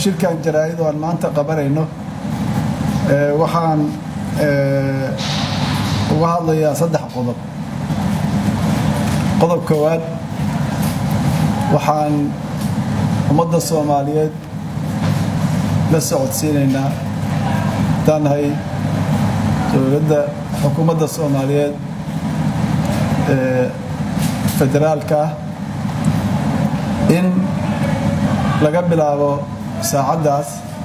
shirkan jaraa'id oo aan maanta qabanayno waxaan uga hadlayaa saddex qodob qodob koowaad waxaan ummadda soomaaliyeed la socodsiinaynaa haddaan nahay dowladda xukuumadda soomaaliyeed ee federaalka ah in laga bilaabo saacaddaas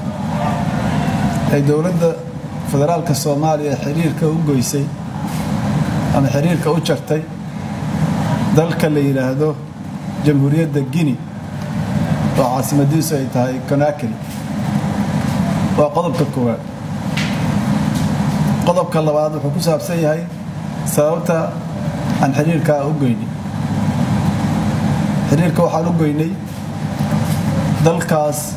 ay dowladda federaalka soomaaliya xiriirka u goysay ama xiriirka u jartay dalka la yidhaahdo jamhuuriyadda guinea oo caasimadiisu ay tahay conakry waa qodobka koowaad qodobka labaad wuxuu ku saabsan yahay sababta aan xiriirkaa u goynay xiriirka waxaan u goynay dalkaas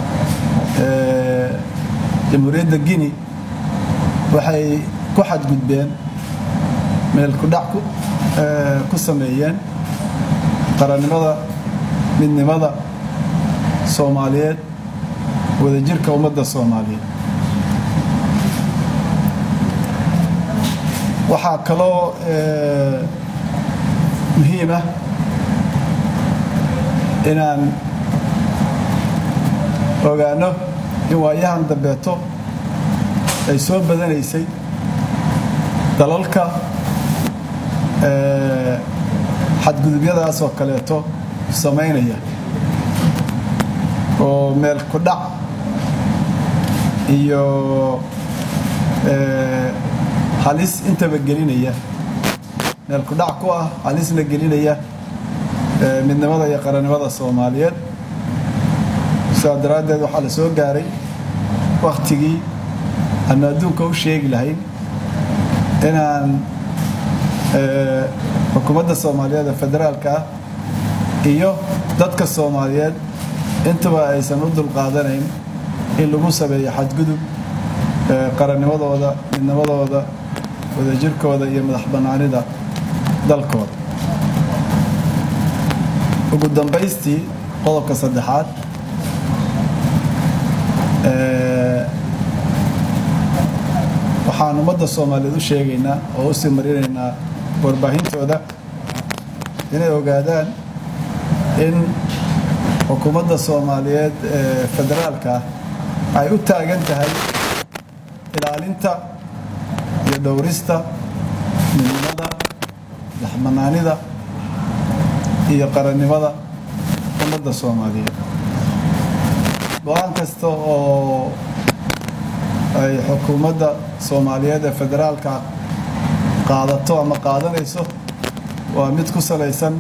jamhuuriyadda guinea waxay ku xadgudbeen meel kudhac ku sameeyeen qarannimada midnimada soomaaliyeed wadajirka ummadda soomaaliyeed waxaa kaloo muhiim ah inaan ogaano in waayahan dambeeto ay soo badanaysay dalalka xadgudubyadaas oo kaleeto samaynaya oo meel ku dhac iyo halis intaba gelinaya meel ku dhac ku ah halisna gelinaya midnimada iyo qarannimada soomaaliyeed sidaa daraaddeed waxaa la soo gaaray wakhtigii aanu adduunka u sheegi lahayn inaan xukuumadda soomaaliyeed ee federaalka ah iyo dadka soomaaliyeed intuba aysan u dulqaadanayn in lagu sameeyo xadgudub qarannimadooda midnimadooda wadajirkooda iyo madax bannaanida dalkooda ugu dambaystii qodobka saddexaad waxaan ummadda soomaaliyeed u sheegaynaa oo u sii marinaynaa warbaahintooda inay ogaadaan in xukuumadda soomaaliyeed ee federaalka ah ay u taagan tahay ilaalinta iyo dhowrista midnimada madaxbanaanida iyo qarannimada ummadda soomaaliyeed go-aan kasta oo ay xukuumadda soomaaliyeed ee federaalka qaadato ama qaadanayso waa mid ku salaysan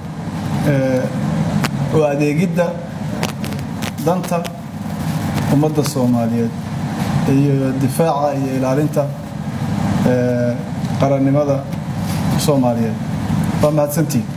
oo adeegidda danta ummadda soomaaliyeed iyo difaaca iyo ilaalinta qarannimada soomaaliyeed waa mahadsantiin